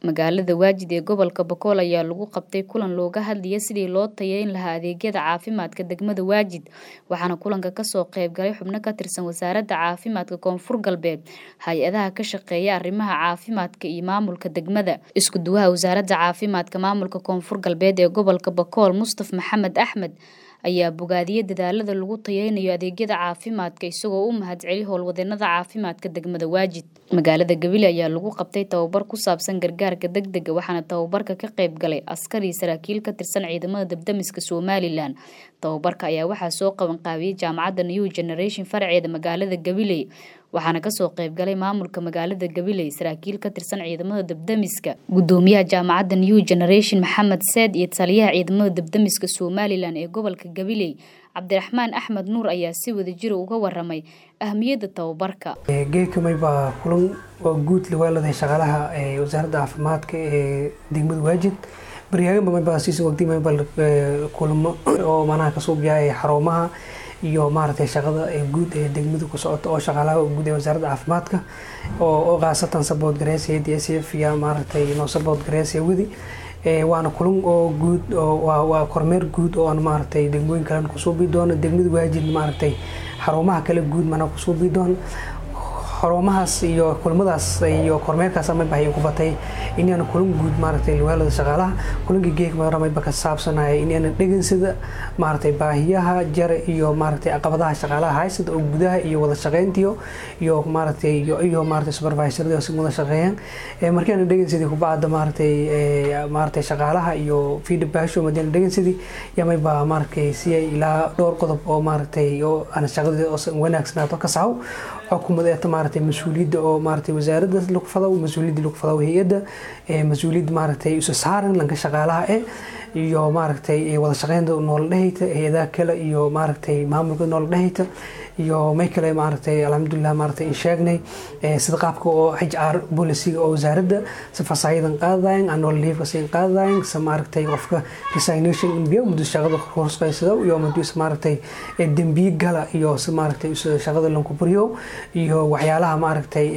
Magaalada Waajid ee gobolka Boqol ayaa lagu qabtay kulan looga hadlayay sidii loo tayeyn lahaa adeegyada caafimaadka degmada Waajid waxaana kulanka kasoo qayb galay xubno ka tirsan wasaaradda caafimaadka koonfur galbeed hay-adaha ka shaqeeya arrimaha caafimaadka iyo maamulka degmada isku duwaha wasaaradda caafimaadka maamulka koonfur galbeed ee gobolka Boqol Mustaf Maxamed Axmed ayaa bogaadiyay dadaalada lagu tayeynayo adeegyada caafimaadka isagoo u mahadceliyay howlwadeenada caafimaadka degmada Waajid magaalada Gabiley ayaa lagu qabtay tababar ku saabsan gargaarka degdega waxaana tababarka ka qayb galay askar iyo saraakiil ka tirsan ciidamada dabdamiska Somaliland tababarka ayaa waxaa soo qaban qaabiyay jaamacadda New Generation farceeda magaalada Gabiley waxaana kasoo qayb galay maamulka magaalada Gabiley saraakiil ka tirsan ciidamada dabdamiska gudoomiyaha jaamacadda New Generation Maxamed Saad iyo taliyaha ciidamada dabdamiska Somaliland ee gobolka Gabiley Cabdiraxmaan Axmed Nuur ayaa si wadajir uga waramay ahmiyadda tababarka geedkamay baa kulan oo guud lawaalada shaqaalaha ee wasaaradda caafimaadka ee degmada waajid baryaagan bamay baa siisa waqti may bal kulamo oo manaha kasoo biyaay xarumaha iyo maaragtay shaqada ee guud ee degmada ku socota oo shaqaalaha guud ee wasaaradda caafimaadka oo oo khaasatan support gareysaya d s f iyo maaragtay noo support gareysaya wadi waana kulan oo guud waa kormeer guud oo aan maaragtay degmooyin kalen kusoo bii doono degmada waajid maaragtay xarumaha kale guud mana kusoo bii doono xarumahaas iyo kulamadaas iyo kormeerkaas amay bahayan ku batay inaan kulan guud maaragtay liwaalada shaqaalaha kulanka geegmaramaba ka saabsanaya inaan dhegansada maaragtay baahiyaha jare iyo maaragtay caqabadaha shaqaalaha haysada oo gudaha iyo wada shaqeyntiyo iyo maaragtay iyo maaragtay supervisorada si wada shaqeeyaan markaan dhegansadii kubacda maaragtay maaragtay shaqaalaha iyo feedback madina dhegansadii yamay baa maaragtay si ilaa dhowr qodob oo maaragtay oo aan shaqadii oo wanaagsanaato ka saxo xukuumad eeta maaragtay mas-uuliyadda oo maaragtay wasaaradda lagu fado mas-uuliyadda lagu fado hay-adda mas-uuliyadda maaragtay isu saaran lanka shaqaalaha eh iyo maaragtay wada shaqeynta noola dhehayta hay-adaha kale iyo maaragtay maamulka noola dhehayta iyo may kale maaragtay alxamdulilah maaragtay in sheegnay sida qaabka oo h r boliciga oo wasaaradda si fasaayadan qaadadayan annual leave sin qaadadayan si maaragtay qofka resignation in biyo muddo shaqada horsqaysado iyo muddo maaragtay dembiye gala iyo si maaragtay shaqada lanku buriyo iyo waxyaalaha maaragtay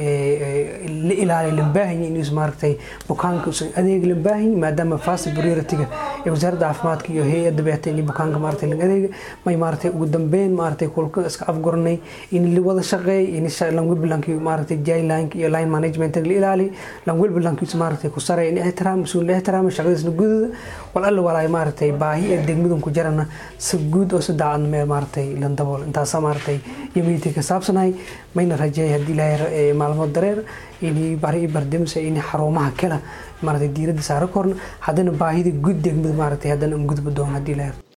la ilaaliyo lambaahinya inuu maaragtay bukaanka usan adeeg lambaahinya maadaama fast priority-ga ee wasaaradda caafimaadka iyo hay-adda beeta in bukaanka maaragtay lan adeega may maaragtay ugu dambeyn maaragtay kulka iska afguranay in la wada shaqeey in lanwelbalanki maaragtay jailinka iyo line management la ilaaliyo lanwelbalankiisa maaragtay ku saray in ixtiraam mas-uul la ixtiraamo shaqadiisna gudada wal alla walaay maaragtay baahi ee degmadan ku jirana si guud oo si daacadna meel maaragtay lan dabool intaasa maaragtay yamiitii ka saabsanahay mayna rajeeyay haddii ilaahay maalmo dareer inay bari bardamsa in xarumaha kale maaragtay diiradda saara korna haddana baahida guud degmada maaragtay haddana un gudba doono haddii ilaahay